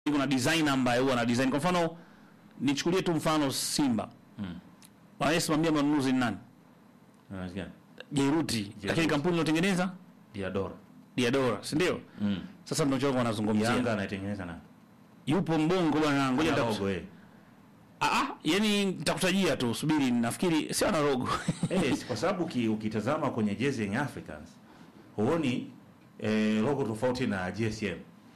kuna designer ambaye huwa ana design. Kwa mfano nichukulie tu mfano Simba. Mm. Wanayesimamia manunuzi ni nani? Unasikia? Jairuti. Lakini kampuni iliyotengeneza Diadora. Diadora, si ndio? Mm. Sasa ndio choka wanazungumzia. Yanga anaitengeneza na. Yupo mbongo bwana, ngoja Ana nitaku- logo eh. Ah ah, yani nitakutajia tu, subiri nafikiri sio ana logo. Eh, si kwa sababu uki- ukitazama kwenye jezi yenye Africans huoni eh, logo tofauti na GSM.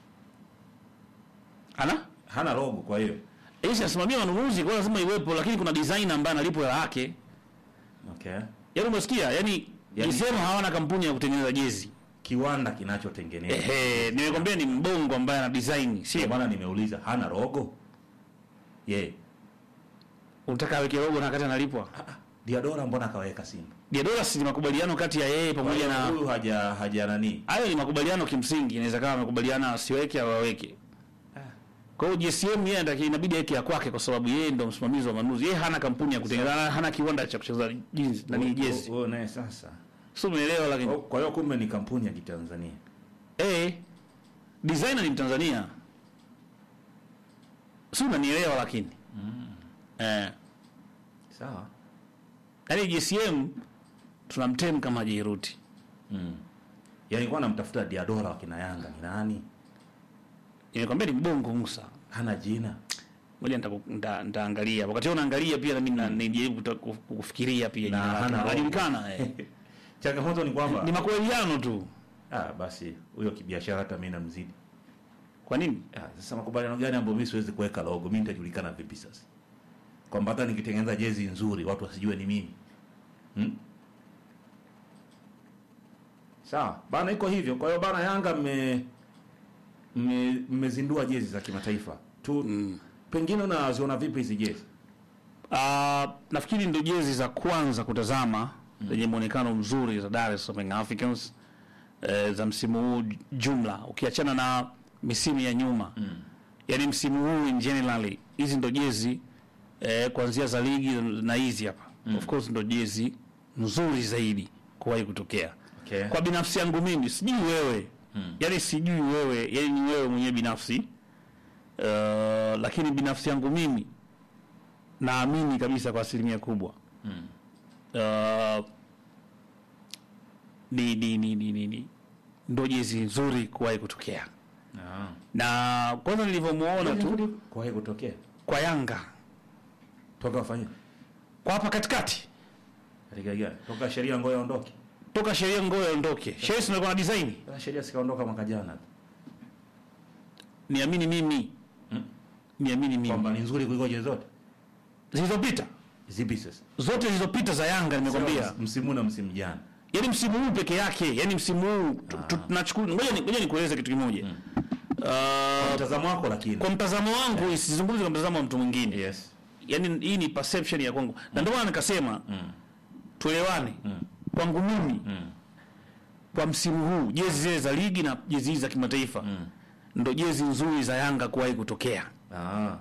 Ana? Hana logo kwa hiyo. Yeye anasimamia manunuzi, kwa hiyo lazima iwepo, lakini kuna designer ambaye analipwa hela yake. Okay. Yaani umesikia? Yaani Yaani- Gisema hawana kampuni ya kutengeneza jezi. Kiwanda kinachotengeneza. Ehe, nimekwambia ni mbongo ambaye ana design, Ndio sio? maana nimeuliza hana logo. Ye. Unataka aweke logo na wakati analipwa? Ah, ah, Diadora mbona kaweka Simba? Diadora si ni makubaliano kati ya yeye pamoja na huyu haja haja nani? hayo ni makubaliano kimsingi, inaweza kama amekubaliana asiweke au aweke. Kwa hiyo GSM yeye ndaki inabidi aweke ya kwake kwa sababu yeye ndo msimamizi wa manunuzi. Yeye hana kampuni ya kutengeneza, hana kiwanda cha kutengeneza jeans na ni jezi. Wewe naye sasa. Sio umeelewa lakini. Oh, Kwa hiyo kumbe ni kampuni ya Kitanzania. Eh, designer ni Mtanzania. Sio unanielewa lakini. Eh, Sawa. yaani GSM tunamtem kama Jairuti. Mm. Yaani nilikuwa namtafuta Diadora wa kina Yanga ni nani? Nimekwambia ni mbongo Musa. Hana jina. Ngoja nitaku- nita- nitaangalia. Wakati wewe unaangalia pia na mimi na- nijaribu kuta- kuf- kufikiria pia Na jina lake. hana logo. Anajulikana eh. Changamoto ni kwamba Ni makubaliano tu. ah, basi huyo kibiashara hata mimi namzidi. Kwa nini? Ah, sasa makubaliano gani ambayo mimi siwezi kuweka logo? Mimi nitajulikana vipi sasa? Kwamba hata nikitengeneza jezi nzuri watu wasijue ni mimi. Hmm? Sawa. Bana iko hivyo. Kwa hiyo bana Yanga mme mme- mmezindua jezi za kimataifa. Tu pengine unaziona vipi hizi jezi? Ah, nafikiri ndo jezi za kwanza kutazama zenye muonekano mzuri za Dar es Salaam Young Africans eh, za msimu huu jumla, ukiachana na misimu ya nyuma mm. Yaani msimu huu in generally hizi ndo jezi eh, kuanzia za ligi na hizi hapa mm. Of course ndo jezi nzuri zaidi kuwahi kutokea Okay. kwa binafsi yangu mimi, sijui wewe mm. Yaani sijui wewe, yaani ni wewe mwenyewe binafsi uh, lakini binafsi yangu mimi naamini kabisa kwa asilimia kubwa Mm. uh, ni, ni, ni, ni, ni, ni ndo jezi nzuri kuwahi kutokea Ah. na kwanza nilivyomuona tu Kwa hiyo kutokea. kwa Yanga Toka wafanye. kwa hapa katikati Katika gani? Toka sheria ngoja aondoke. toka sheria ngoyo aondoke sheria si ndio na design Sasa sheria sikaondoka mwaka jana. niamini mimi Mm. niamini mimi Kwamba ni nzuri kuliko jezi zote. zilizopita Zipi sasa? zote zilizopita za Yanga nimekwambia Sawa, Msimu na msimu jana. yaani msimu huu peke yake yaani msimu huu tu- tu- tunachukua ngoja ni- ngoja nikueleze kitu kimoja uh, Mtazamo wako lakini. kwa mtazamo wangu sizungumzi kwa mtazamo wa mtu mwingine Yes. yani hii ni perception ya kwangu na ndio maana nikasema tuelewane kwangu mimi kwa msimu huu jezi zile za ligi na jezi hizi za kimataifa ndo jezi nzuri za Yanga kuwahi kutokea Ah.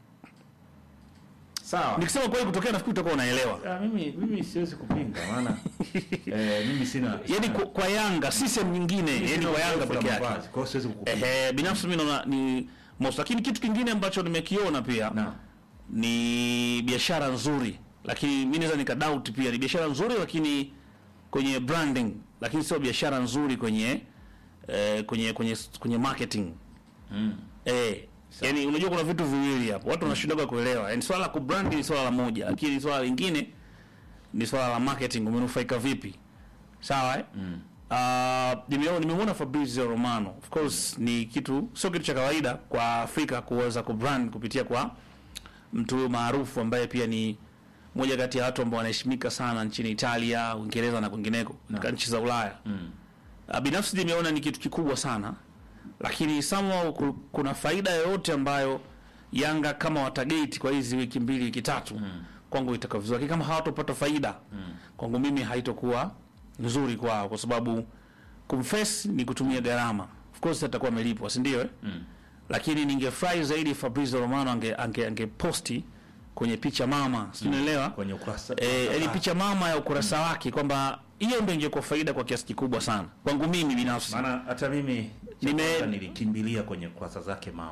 Sawa. nikisema kuwahi kutokea nafikiri utakuwa unaelewa Ah, mimi mimi siwezi kupinga maana eh, mimi sina yani kwa, kwa Yanga si sehemu nyingine mimi yani sina kwa Yanga uzoefu na peke yake mavazi, Kwa hiyo siwezi kukupinga. ehe binafsi mimi naona ni most lakini kitu kingine ambacho nimekiona pia Na. ni biashara nzuri lakini mi naweza nika doubt pia ni biashara nzuri lakini kwenye branding lakini sio biashara nzuri kwenye eh, kwenye kwenye kwenye marketing Mm. eh yani unajua kuna vitu viwili hapo watu wanashindaga kuelewa yani swala la kubrand ni swala la moja lakini swala lingine ni swala la marketing umenufaika vipi sawa eh mm. Uh, nimeona nimemwona Fabrizio Romano of course ni kitu sio kitu cha kawaida kwa Afrika kuweza kubrand kupitia kwa mtu huyo maarufu ambaye pia ni moja kati ya watu ambao wanaheshimika sana nchini Italia, Uingereza na kwingineko katika nchi za Ulaya. Mm. Uh, binafsi nimeona ni kitu kikubwa sana, lakini somehow ku- kuna faida yoyote ambayo Yanga kama watagate kwa hizi wiki mbili wiki tatu mm. kwangu itakuwa vizuri, lakini kama hawatopata faida mm. kwangu mimi haitokuwa nzuri kwao, kwa sababu kumface ni kutumia gharama. Of course atakuwa amelipwa, si ndio? Eh? Mm. Lakini ningefurahi zaidi Fabrizio Romano ange, ange, ange posti kwenye picha mama, si unaelewa? Kwenye ukurasa. eh, yani picha mama ya ukurasa wake kwamba hiyo ndio ingekuwa faida kwa kiasi kikubwa sana kwangu mimi binafsi. Maana hata mimi Nime- Nime... nilikimbilia kwenye kurasa zake mama.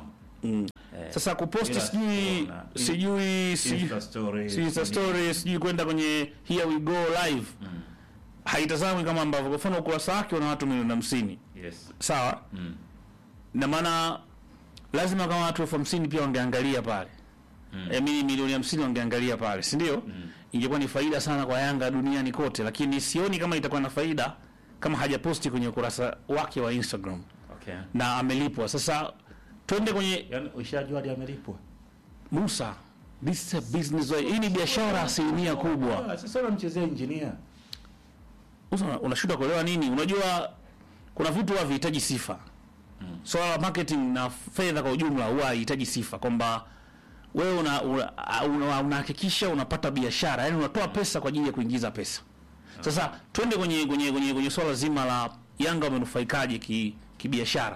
Mm. Eh, Sasa kuposti ila sijui kuna- sijui sijui Insta story, sijui Insta story sijui kwenda kwenye here we go live haitazamwi kama ambavyo kwa mfano ukurasa wake una watu milioni hamsini Yes. sawa Mm. na maana lazima kama watu elfu hamsini pia wangeangalia pale mm. e, mili milioni hamsini wangeangalia pale si ndio mm. ingekuwa ni faida sana kwa yanga duniani kote lakini sioni kama itakuwa na faida kama hajaposti kwenye ukurasa wake wa instagram Okay. na amelipwa sasa twende kwenye Yaani ushajua hadi amelipwa. musa this is a business hii ni biashara asilimia kubwa Ah, Sasa unamchezea engineer. Sasa una- unashindwa kuelewa nini unajua kuna vitu huwa vihitaji sifa swala la marketing na fedha kwa ujumla huwa hahitaji sifa kwamba wewe una unahakikisha una, unahakikisha unapata biashara yani unatoa pesa kwa ajili ya kuingiza pesa sasa twende kwenye kwenye kwenye, kwenye swala zima la yanga wamenufaikaje ki kibiashara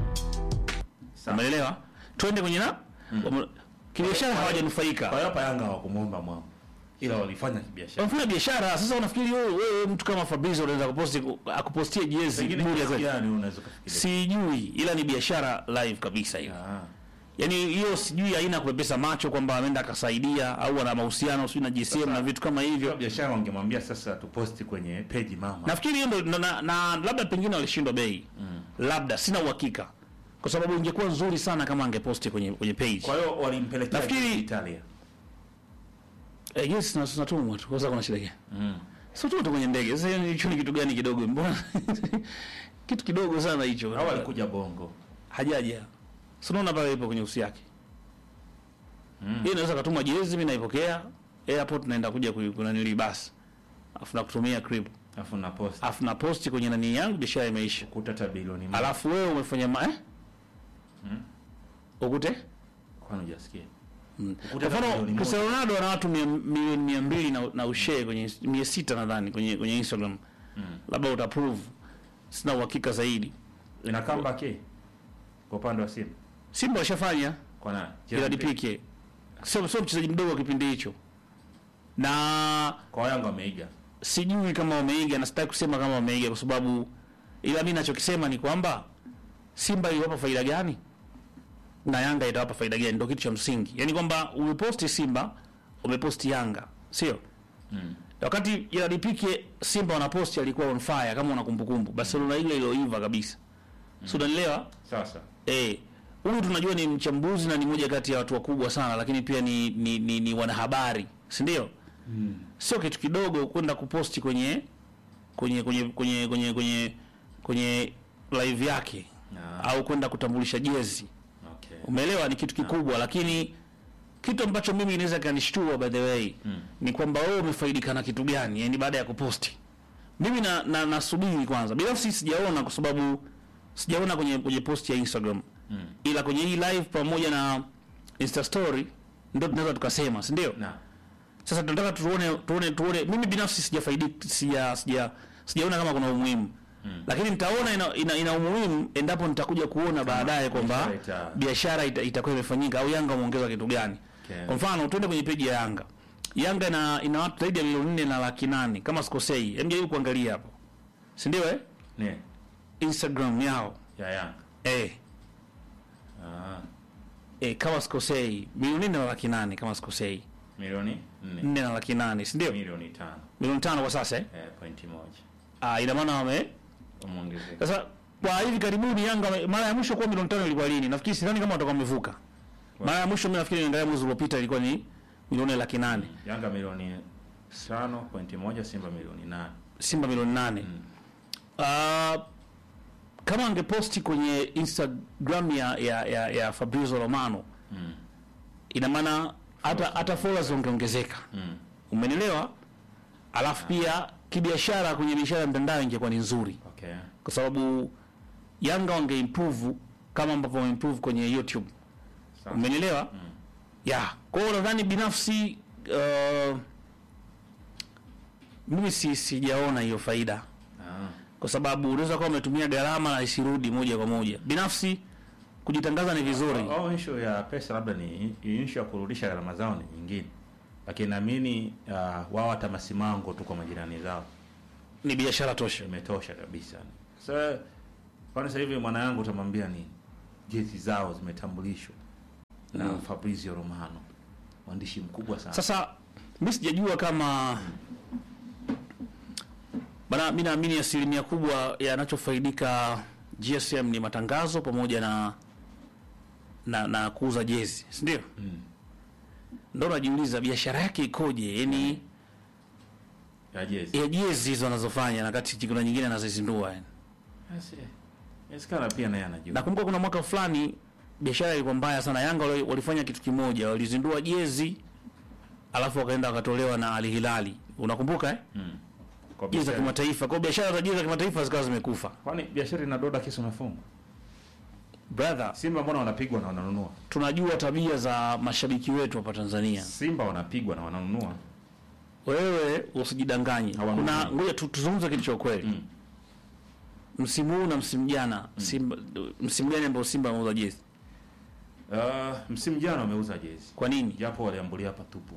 Sawa. umeelewa twende kwenye na wame- kibiashara hawajanufaika Kwa hiyo hapa Yanga hawakumuomba mwao. Ila walifanya kibiashara. wamefanya biashara sasa unafikiri wewe wewe mtu kama Fabrizio unaweza kuposti akupostie jezi Pengine bure kiasi zaidi gani unaweza kufikiria? sijui ila ni biashara live kabisa hiyo Ah. yaani hiyo sijui haina kupepesa macho kwamba ameenda akasaidia au ana mahusiano sijui na GSM Sasa- na vitu kama Kwa hivyo biashara wangemwambia sasa tuposti kwenye page mama. nafikiri hiyo ndo na, na, na labda pengine walishindwa bei labda sina uhakika kwa sababu ingekuwa nzuri sana kama angeposti kwenye kwenye page Kwa hiyo walimpelekea Nafikiri- Italia. eh, yes na tunatumwa tu kwa sababu kuna shida gani Mm. sio tu kwenye ndege sasa hiyo ni- hicho ni kitu gani kidogo mbona kitu kidogo sana hicho Hao walikuja Bongo. hajaja si unaona pale ipo kwenye usi yake Mm. hii inaweza katuma jezi mimi naipokea airport naenda kuja ku- kunanili basi afu nakutumia crib Alafu na post afu na posti kwenye nani yangu biashara imeisha kutata bilioni moja. alafu wewe umefanya ma eh? Mm. ukute Kwani hujasikia? Mm. Ukuta kwa mfano bilioni moja. Cristiano Ronaldo ana watu mia- milioni mia mbili na, na ushare kwenye mia sita nadhani kwenye kwenye Instagram Mm. labda utaprove sina uhakika zaidi Ina comeback eh? Kwa upande wa Simba. Simba washafanya Kwa nani? Gerard Gerard Pique sio sio mchezaji mdogo wa kipindi hicho na Kwa Yanga wameiga. sijui kama wameiga na sitaki kusema kama wameiga kwa sababu ila mimi nachokisema ni kwamba Simba iliwapa faida gani na Yanga itawapa faida gani, ndio kitu cha msingi. Yaani kwamba umeposti Simba, umeposti Yanga, sio? Mm. Wakati Gerard Pique Simba wanaposti alikuwa on fire kama una kumbukumbu. Barcelona ile iliyoiva kabisa. Mm. So unanielewa? Sasa. Eh, huyu tunajua ni mchambuzi na ni moja kati ya watu wakubwa sana lakini pia ni ni, ni, ni wanahabari, si ndio? Mm. sio kitu kidogo kwenda kuposti kwenye kwenye kwenye kwenye kwenye kwenye kwenye live yake Ah. au kwenda kutambulisha jezi Okay. umeelewa ni kitu kikubwa lakini kitu ambacho mimi inaweza kanishtua by the way Mm. ni kwamba wewe umefaidika na kitu gani yani baada ya kuposti mimi na, na nasubiri kwanza binafsi sijaona kwa sababu sijaona kwenye kwenye post ya Instagram Mm. ila kwenye hii live pamoja na Insta story ndio tunaweza tukasema si ndio Na. sasa tunataka tuone tuone tuone mimi binafsi sijafaidika sija sija sijaona kama kuna umuhimu Mm. lakini nitaona ina, ina, ina umuhimu endapo nitakuja kuona baadaye kwamba biashara ita- biashara ita, itakuwa imefanyika au Yanga wameongeza kitu gani Okay. kwa mfano tuende kwenye peji ya Yanga Yanga ina, ina watu zaidi ya milioni nne na laki nane kama sikosei hem jaribu kuangalia hapo si ndio eh Ne. Instagram yao Ya Yanga. eh Ah. eh kama sikosei milioni nne na laki nane kama sikosei Milioni 4. nne na laki nane si ndio Milioni 5. milioni tano kwa sasa eh Eh, pointi moja. ah ina maana wame Umeongezeka. Sasa kwa hivi karibuni Yanga wame- mara ya mwisho kwa milioni tano ilikuwa lini? Nafikiri sidhani kama watakuwa wamevuka. Mara ya mwisho mimi nafikiri niangalia mwezi uliopita ilikuwa ni milioni laki nane. Yanga milioni 5.1, Simba milioni 8. Simba milioni nane. Mm. Ah, kama angeposti kwenye Instagram ya ya, ya, ya Fabrizio Romano Mm. ina maana hata hata followers wangeongezeka. Mm. Umenielewa? Alafu pia kibiashara kwenye biashara ya mtandao ingekuwa ni nzuri Okay. kwa sababu Yanga wangeimprove kama ambavyo wameimprove kwenye YouTube. Sawa. Umenielewa? Mm. ya kwa hiyo nadhani binafsi uh, mimi si sijaona hiyo faida Ah. kwa sababu unaweza kuwa umetumia gharama na isirudi moja kwa moja binafsi kujitangaza ni vizuri Au issue ya pesa labda ni issue ya kurudisha gharama zao ni nyingine. Lakini naamini uh, wao hata masimango tu kwa majirani zao ni biashara tosha imetosha kabisa. Sasa kwani sasa hivi mwana yangu utamwambia nini? Jezi zao zimetambulishwa. na Fabrizio Romano, mwandishi mkubwa sana. Sasa mi sijajua kama bana, mi naamini asilimia kubwa yanachofaidika GSM ni matangazo pamoja na na, na kuuza jezi, si ndio? Mm. Ndo najiuliza biashara yake ikoje, yani ya jezi. ya jezi hizo anazofanya, na kati kuna nyingine anazizindua yani. Basi, Inawezekana pia naye anajua. Nakumbuka kuna mwaka fulani biashara ilikuwa mbaya sana. Yanga wali- walifanya kitu kimoja, walizindua jezi alafu wakaenda wakatolewa na Al Hilali, unakumbuka eh? Mm. Kwa jezi za biashara. kimataifa. Kwa hiyo biashara za jezi za kimataifa zikawa zimekufa. Kwani biashara inadoda kesi unafungwa? Brother, Simba mbona wanapigwa na wananunua? tunajua tabia za mashabiki wetu hapa Tanzania. Simba wanapigwa na wananunua. Wewe usijidanganye. Hawanunui. Kuna ngoja tu- tuzungumze kitu cha ukweli. Mm. Msimu huu na msimu jana, Simba msimu gani ambao Simba ameuza jezi? Uh, msimu jana wameuza jezi. Kwa nini? Japo waliambulia hapa tupu.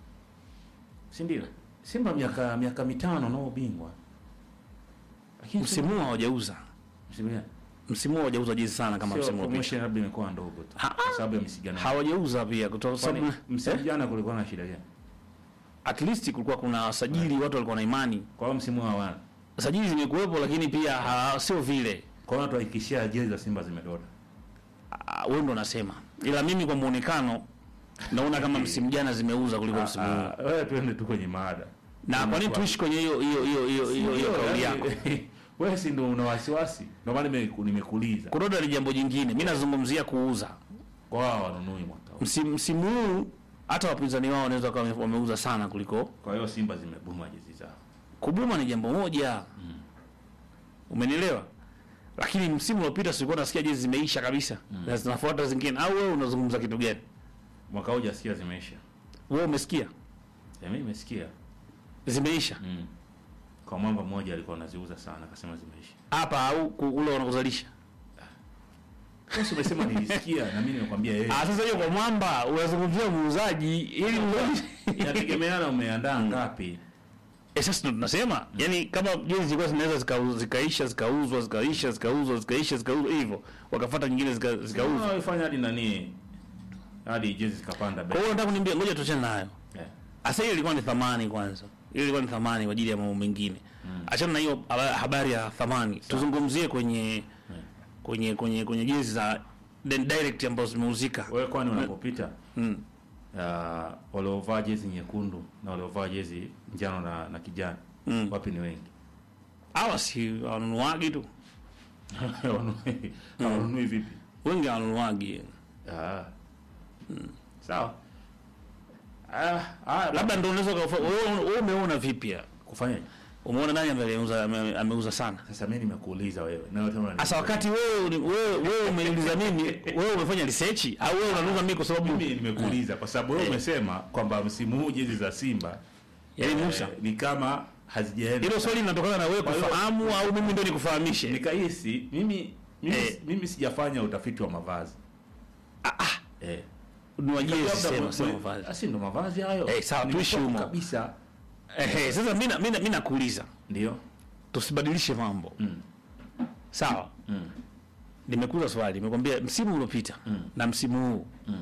Si ndio? Simba miaka miaka mitano na ubingwa. Lakini Msimu huu hawajauza. msimu gani? Msimu huu hawajauza jezi sana kama Sio msimu uliopita. promotion labda imekuwa ndogo tu. Ha- Kwa sababu ya misigano. Hawajauza pia kutoka Kwani sababu msimu eh? jana kulikuwa na shida gani? at least kulikuwa kuna sajili, watu walikuwa na imani. Kwa hiyo msimu huu hawana. Sajili zimekuwepo, lakini pia ha, sio vile Kwa hiyo tuhakikishia jezi za Simba zimedoda. Ah, wewe ndo unasema, ila mimi kwa muonekano naona kama msimu jana zimeuza kuliko msimu huu. Ah, Wewe twende tu kwenye mada. Na kwa nini tuishi kwenye hiyo hiyo hiyo hiyo hiyo hiyo kauli yako? Wewe si ndio una wasiwasi? Ndio maana nime- nimekuuliza. Kudoda ni jambo jingine. Mimi nazungumzia kuuza. Kwa hao wanunui mwaka huu. Msimu msimu huu hata wapinzani wao wanaweza kuwa wame- wameuza sana kuliko Kwa hiyo Simba zimebuma jezi zao. kubuma ni jambo moja. Umenielewa? Lakini msimu uliopita silikuwa nasikia jezi zimeisha kabisa na zinafuata zingine. Au wewe unazungumza kitu gani? Mwaka huu jasikia zimeisha. Wewe umesikia? Ya mimi nimesikia. Zimeisha. Mm. Kwa mwamba mmoja alikuwa anaziuza sana akasema zimeisha. Hapa au ku- ule wanakuzalisha? Wewe si umesema nilisikia na mimi nimekwambia yeye. Ah, sasa hiyo kwa mwamba unazungumzia muuzaji ili muuzaji. Inategemeana umeandaa ngapi. Eh, sasa ndo tunasema yani kama jezi zilikuwa zinaweza zikau- zikaisha zikauzwa zikaisha zikauzwa zikaisha zikauzwa hivyo wakafuata nyingine zika- zikauzwa. Zikauzwa. hadi nani? Hadi jezi zikapanda Kwa bei. hiyo nataka kuniambia, ngoja tuachane nayo. Yeah. Asa hiyo ilikuwa ni thamani kwanza, hiyo ilikuwa ni thamani kwa ajili ya mambo mengine. Achana na hiyo haba- habari ya thamani, tuzungumzie kwenye kwenye kwenye kwenye jezi za the direct ambazo zimeuzika. Wewe kwani unapopita Mm. uh, waliovaa jezi nyekundu na waliovaa jezi njano na, na kijani Mm. wapi ni wengi? Hawa si wanunuagi tu, Hawanunui- hawanunui vipi? wengi wanunuagi. Ah. Sawa. Ah, ah, Labda ndio unaweza ukafa- wewe wewe umeona vipi? ya? kufanyaje? Umeona nani ambaye ameuza ame- ameuza sana? Sasa mimi nimekuuliza wewe. Na wewe tena Sasa wakati wewe uni- wewe wewe umeniuliza mimi, wewe umefanya research au wewe unaniuliza mimi kwa sababu mimi nimekuuliza kwa sababu wewe Eh. umesema kwamba msimu huu jezi za Simba yaani eh, Musa, ni kama hazijaenda. hilo swali linatokana na wewe Kwa hiyo- kufahamu au mimi ndio nikufahamishe? nikahisi mimi mimi, Eh. mimi sijafanya utafiti wa mavazi. Eh. Ni wajezi Labda sema mwe- sema mwe- mavazi. Asi ndo mavazi hayo. Eh, sawa, tuishi Nimetoka humo. kabisa. Ehe, sasa mimi na- mimi na- mimi nakuuliza, Ndio. tusibadilishe mambo. Mm. Sawa? Mm. Nimekuuliza swali, nimekwambia msimu uliopita Mm. na msimu huu Mm.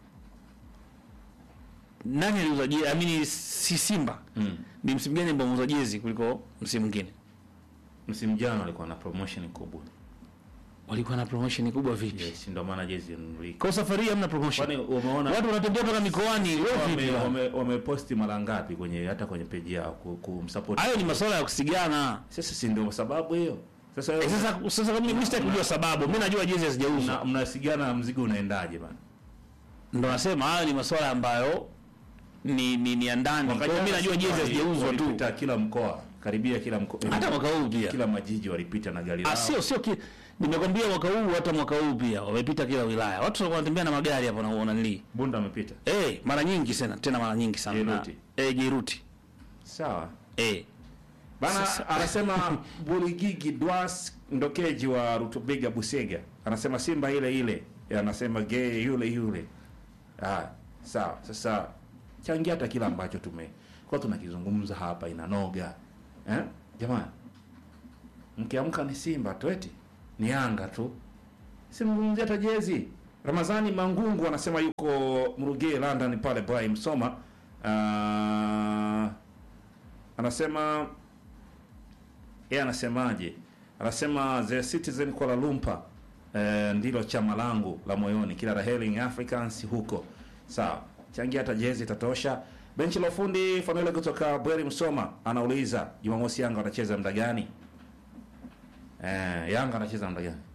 nani aliuza jezi? Amini si Simba. Mm. Ni msimu gani ambao ameuza jezi kuliko msimu mwingine? Msimu jana walikuwa na promotion kubwa. Walikuwa na promotion kubwa vipi? Yes, ndio maana jezi inunulika. Kwa safari hii hamna promotion. Kwani umeona Watu wanatembea mpaka mikoani, wewe vipi? wame, bwana? wame, wameposti mara ngapi kwenye hata kwenye peji yao ku- kumsupport. Hayo ni masuala ya kusigana. Sasa si ndio sababu hiyo. Sasa Eh, wewe sasa sasa kama mimi sitaki kujua sababu, mimi najua jezi hazijauzwa. mna- mnasigana na mzigo unaendaje bana? Ndio nasema hayo ni masuala ambayo ni ni, ni ya ndani. Kwa hiyo mimi najua jezi hazijauzwa tu. Walipita kila mkoa, karibia kila mkoa. Hata mwaka huu pia. kila majiji walipita na gari Ah, lao. sio sio ki... nimekwambia mwaka huu hata mwaka huu pia wamepita kila wilaya. Watu wanatembea na magari hapo na uona nili. Bunda amepita. Eh, mara nyingi sana, tena mara nyingi sana. Jairuti. Na- Eh, Jairuti. Sawa. Eh. Bana Sasa- anasema Buligigi Dwas Ndokeji wa Rutubiga Busega. Anasema Simba ile ile. Ya, Anasema ge yule yule. Ah, sawa. Sasa changia hata kila ambacho tume kwa tunakizungumza hapa inanoga. Eh? Jamani. Mkiamka ni Simba tu eti. Ni Yanga tu. Simzungumzia hata jezi. Ramazani Mangungu anasema yuko Mruge London pale Brai Msoma. Ah, anasema yeye anasemaje? Anasema the Citizen Kuala Lumpur eh, ndilo chama langu la moyoni. Kila laheri Young Africans huko. Sawa, changia hata jezi itatosha. Benchi la ufundi Fanuele kutoka Bweri Msoma anauliza Jumamosi Yanga watacheza muda gani? Eh, Yanga anacheza muda gani?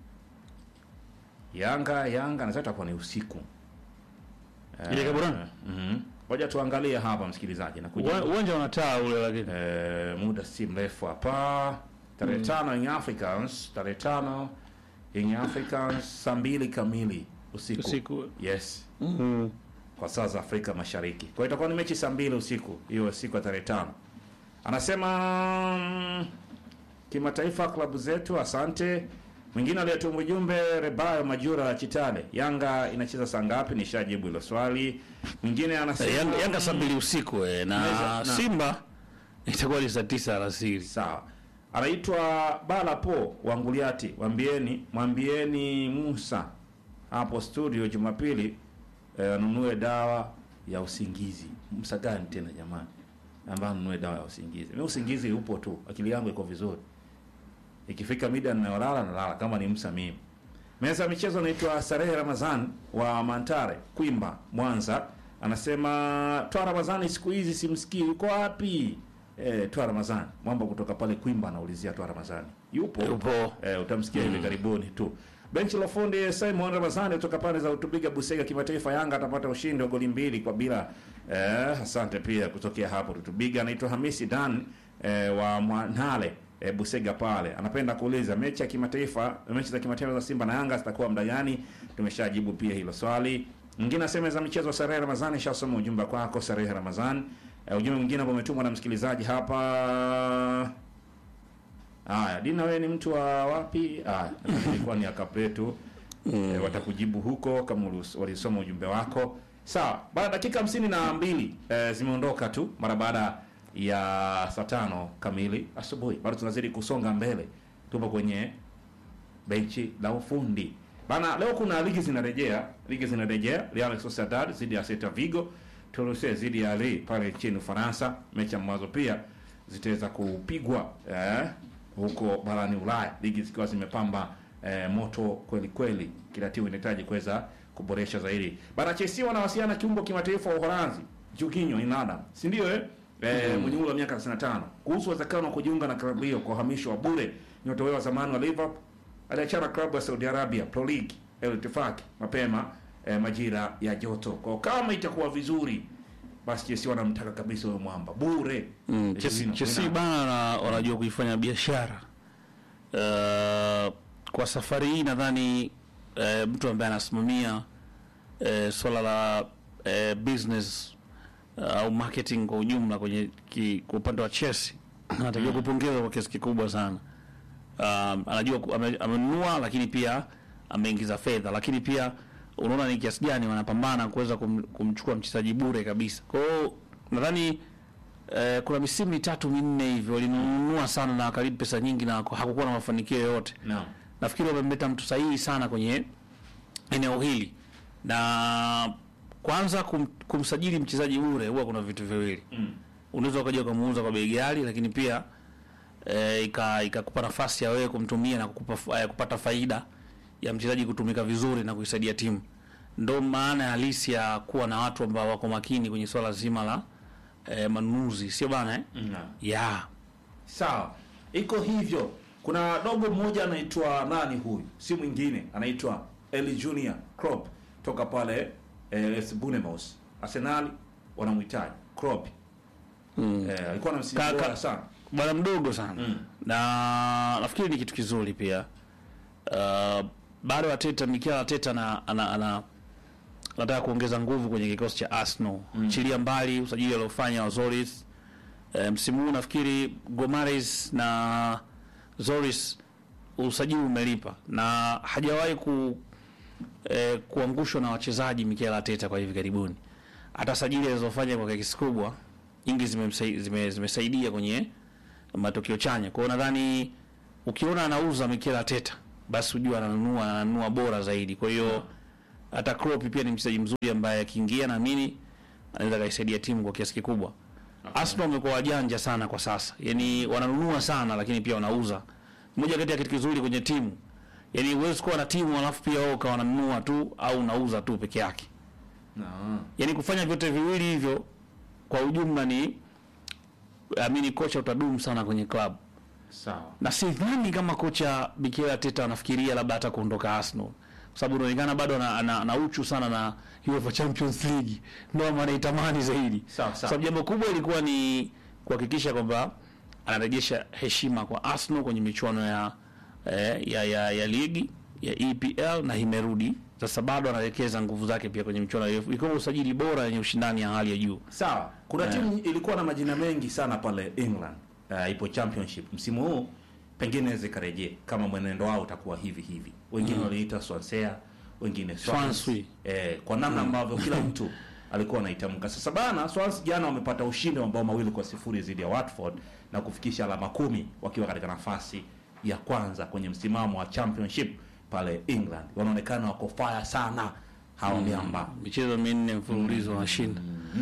Yanga Yanga nadhani itakuwa ni usiku. Eh, Ile Gaborone? Mhm. Ngoja tuangalie hapa msikilizaji na Uwa- Uwanja unataa ule lakini. Eh, muda si mrefu hapa tarehe tano Young Africans tarehe tano Young Africans saa mbili kamili usiku, Usiku. yes Mm. kwa saa za Afrika Mashariki. Kwa hiyo itakuwa ni mechi saa mbili usiku hiyo siku ya tarehe tano. Anasema mm, kimataifa klabu zetu, asante. Mwingine aliyetuma ujumbe Rebayo Majura wa Chitale, Yanga inacheza saa ngapi? Nishajibu hilo swali. Mwingine anasema Eh, Yanga, Yanga saa mbili usiku eh, na Naweza- na- Simba itakuwa ni saa tisa alasiri. Sawa. Anaitwa Bala Po Wanguliati. Mwambieni, mwambieni Musa hapo studio Jumapili eh, anunue dawa ya usingizi. Musa gani tena jamani? Ambaye anunue dawa ya usingizi. Mimi usingizi upo tu, akili yangu iko vizuri. Ikifika mida ninayolala nalala kama ni Musa mimi. Meza ya michezo anaitwa Sarehe Ramazan wa Mantare, Kwimba, Mwanza. Anasema Twa Ramazani siku hizi simsikii, yuko wapi? Eh, Twa Ramazani, mwamba kutoka pale Kwimba anaulizia Twa Ramazani. Yupo? Yupo. Eh, utamsikia hivi karibuni tu. Benchi la fundi Simon Ramazani kutoka pande za Utubiga Busega kimataifa Yanga atapata ushindi wa goli mbili kwa bila. Eh, asante pia kutokea hapo Utubiga anaitwa Hamisi Dan eh, wa Mwanale eh, Busega pale. Anapenda kuuliza mechi ya kimataifa, mechi za kimataifa za Simba na Yanga zitakuwa muda gani? Tumeshajibu pia hilo swali. Mwingine asema za michezo Sarehe Ramazani, shasoma ujumbe kwako Sarehe Ramazani. Eh, ujumbe mwingine ambao umetumwa na msikilizaji hapa Haya, Dina wewe ni mtu wa wapi? Ah, ilikuwa ni akapetu. E, watakujibu huko kama ulus- walisoma ujumbe wako. Sawa, baada dakika hamsini na mbili e, zimeondoka tu mara baada ya saa tano kamili asubuhi. Bado tunazidi kusonga mbele. Tupo kwenye benchi la ufundi. Bana, leo kuna ligi zinarejea, ligi zinarejea. Real Sociedad zidi ya Celta Vigo, Toulouse zidi ya Lille pale nchini Ufaransa, mechi ambazo pia zitaweza kupigwa eh, huko barani Ulaya, ligi zikiwa zimepamba eh, moto kweli kweli. Kila timu inahitaji kuweza kuboresha zaidi. Bana, Chelsea wanawasiliana kiungo kimataifa wa Uholanzi Jorginho Inada, si ndio eh? Eh, mwenye umri wa miaka 55 kuhusu uwezekano wa kujiunga na klabu hiyo kwa uhamisho wa bure. Nyota huyo wa zamani wa Liverpool aliachana klabu ya Saudi Arabia Pro League El Ittifaq mapema eh, majira ya joto. Kwa kama itakuwa vizuri basi Chelsea wanamtaka kabisa huyo mwamba bure. Mm, Eh, Chelsea Jorginho, Chelsea Inada. bana wana- wanajua kuifanya biashara. Uh, kwa safari hii nadhani uh, mtu ambaye anasimamia uh, swala la uh, business uh, au marketing kwa ujumla kwenye ki, kwa upande wa Chelsea anatakiwa kupongezwa kwa kiasi kikubwa sana. Um, anajua ku- ame- amenunua lakini pia ameingiza fedha, lakini pia unaona ni kiasi gani wanapambana kuweza kum, kumchukua mchezaji bure kabisa. Kwa hiyo nadhani eh, kuna misimu mitatu minne hivi walinunua sana na wakalipa pesa nyingi na haku- hakukuwa na mafanikio yoyote. Naam. Nafikiri wamemleta mtu sahihi sana kwenye eneo hili, na kwanza kum, kumsajili mchezaji bure huwa kuna vitu viwili Mm. unaweza ukaja ukamuuza kwa bei ghali, lakini pia eh, ika ikakupa nafasi ya wewe kumtumia na kukupa, fa- eh, kupata faida ya mchezaji kutumika vizuri na kuisaidia timu. Ndo maana halisi ya kuwa na watu ambao wako makini kwenye swala zima la eh, manunuzi, sio bana eh? Naam. yeah. Sawa, iko hivyo. Kuna dogo mmoja anaitwa nani huyu, si mwingine anaitwa Eli Junior Klopp toka pale eh, FC Bournemouth. Arsenal wanamhitaji Klopp. mm. Eh, alikuwa na msimu Ka- ka- bora sana. bwana mdogo sana Mm. na nafikiri ni kitu kizuri pia uh, bado Ateta Mikel Arteta na ana, ana anataka kuongeza nguvu kwenye kikosi cha Arsenal mm. chilia mbali usajili aliofanya wa Zoris e, msimu huu nafikiri Gomares na Zoris usajili umelipa na hajawahi ku e, kuangushwa na wachezaji Mikel Arteta kwa hivi karibuni. Hata sajili alizofanya kwa kiasi kubwa nyingi zimemsai- zime- zimesaidia kwenye matokeo chanya. Kwa hiyo nadhani ukiona anauza Mikel Arteta basi ujue ananunua ananunua bora zaidi. Kwa hiyo hata Klopp pia ni mchezaji mzuri ambaye akiingia naamini anaweza kaisaidia timu kwa kiasi kikubwa. Arsenal wamekuwa wajanja sana kwa sasa, yani wananunua sana, lakini pia wanauza. Moja kati ya kitu kizuri kwenye timu, yani huwezi kuwa na timu alafu pia wewe ukawa unanunua tu au unauza tu peke yake. Na, Yani kufanya vyote viwili hivyo kwa ujumla ni amini, kocha utadumu sana kwenye klabu sawa. na sidhani kama kocha Mikel Arteta anafikiria labda hata kuondoka Arsenal kwa sababu inaonekana bado ana, ana, ana uchu sana na UEFA Champions League, ndio maana anaitamani zaidi. Sawa, Kwa sawa. sababu jambo kubwa ilikuwa ni kuhakikisha kwamba anarejesha heshima kwa Arsenal kwenye michuano ya, eh, ya, ya, ya ligi ya EPL na imerudi sasa, bado anawekeza nguvu zake pia kwenye michuano ya UEFA ikiwa usajili bora yenye ushindani ya hali ya juu. Sawa, kuna Eh. timu ilikuwa na majina mengi sana pale England. Uh, ipo championship msimu huu, pengine inaweza ikarejea kama mwenendo wao utakuwa hivi hivi. Wengine waliita Swansea, wengine Swans. Swansea. Eh, kwa namna ambavyo kila mtu alikuwa anaitamka. Sasa bana, Swans jana wamepata ushindi wa mabao mawili kwa sifuri dhidi ya Watford na kufikisha alama kumi wakiwa katika nafasi ya kwanza kwenye msimamo wa championship pale England. Wanaonekana wako fire sana hawa miamba. michezo minne mfululizo wanashinda.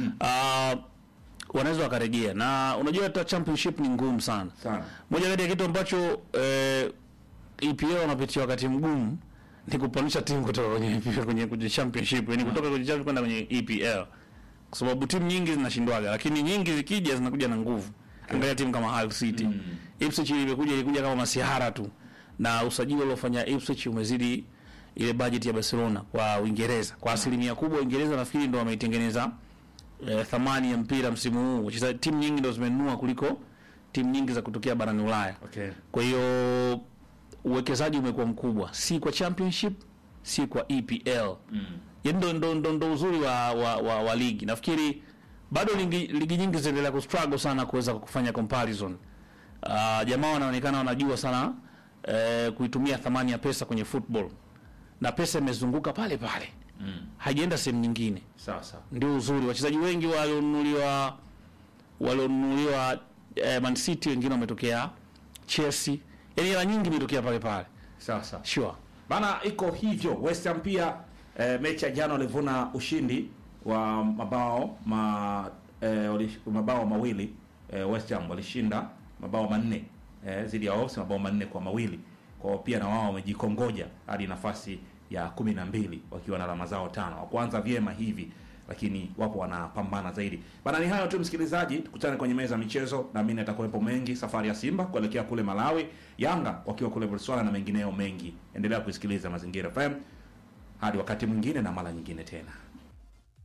Ah, wanaweza wakarejea, na unajua hata championship ni ngumu sana. Sana. Moja kati ya kitu ambacho eh, EPL wanapitia wakati mgumu ni kupanisha timu kutoka kwenye kwenye, kwenye championship, yani kutoka kwenye championship kwenda kwenye EPL, kwa sababu timu nyingi zinashindwaga, lakini nyingi zikija zinakuja na nguvu. Angalia timu kama Hull City, Ipswich ilikuja ilikuja kama masihara tu, na usajili uliofanya Ipswich umezidi ile budget ya Barcelona kwa Uingereza kwa asilimia kubwa. Uingereza nafikiri ndo wameitengeneza eh, thamani ya mpira msimu huu. Wachezaji timu nyingi ndo zimenunua kuliko timu nyingi za kutokea barani Ulaya. Okay. Kwa hiyo uwekezaji umekuwa mkubwa, si kwa championship, si kwa EPL. Mm. Ndo, ndo, ndo, ndo uzuri wa, wa, wa, wa ligi. Nafikiri bado ligi, ligi nyingi zinaendelea kustruggle sana kuweza kufanya comparison. Uh, jamaa wanaonekana wanajua sana eh, kuitumia thamani ya pesa kwenye football na pesa imezunguka pale pale mm. haijaenda sehemu nyingine Sawa sawa. ndio uzuri. Wachezaji wengi walionunuliwa walionunuliwa eh, Man City, wengine wametokea Chelsea, yaani hela nyingi imetokea pale pale. Sawa sawa. Sure. Bana, iko hivyo. West Ham pia eh, mechi ya jana walivuna ushindi wa mabao ma, eh, wali- mabao mawili eh, West Ham walishinda mabao manne eh, zidi ya Wolves mabao manne kwa mawili. Kwa hiyo pia na wao wamejikongoja hadi nafasi ya kumi na mbili wakiwa na alama zao tano. Wakuanza vyema hivi lakini wapo wanapambana zaidi. Bana, ni hayo tu msikilizaji, tukutane kwenye meza ya michezo na mimi nitakuwepo mengi. Safari ya Simba kuelekea kule Malawi, Yanga wakiwa kule Botswana na mengineyo mengi. Endelea kusikiliza Mazingira FM hadi wakati mwingine na mara nyingine tena.